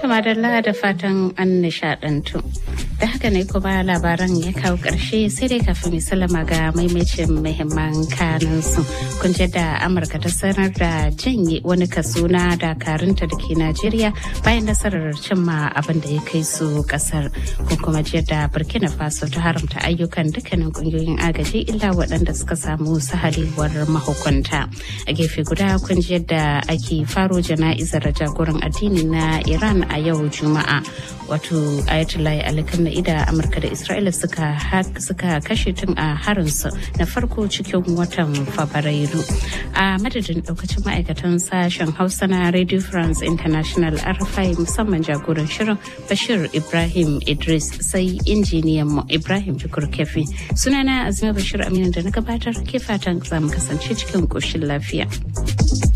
madalla da fatan an nishadantu. Da haka ne kuma labaran ya kawo ƙarshe sai dai kafin mai salama ga maimacin muhimman kanansu. Kun da Amurka ta sanar da janye wani kaso na dakarunta da ke Najeriya bayan nasarar cimma abin da ya kai su ƙasar. Kun kuma jiya da Burkina Faso ta haramta ayyukan dukkanin ƙungiyoyin agaji illa waɗanda suka samu sahalewar mahukunta. A gefe guda kun ji yadda ake faro jana'izar jagoran addini na Iran a yau Juma'a. Wato Ayatollah Ali Khamenei da Amurka da Isra'ila suka suka kashe tun a harinsu na farko cikin watan Fabrairu. A madadin daukacin ma'aikatan sashen Hausa na Radio France International RFI musamman jagoran shirin Bashir Ibrahim Idris sai injiniyan mu Ibrahim Jukur Kefi. Sunana Azima Bashir Aminu da na gabatar ke fatan za mu kasance cikin koshin lafiya.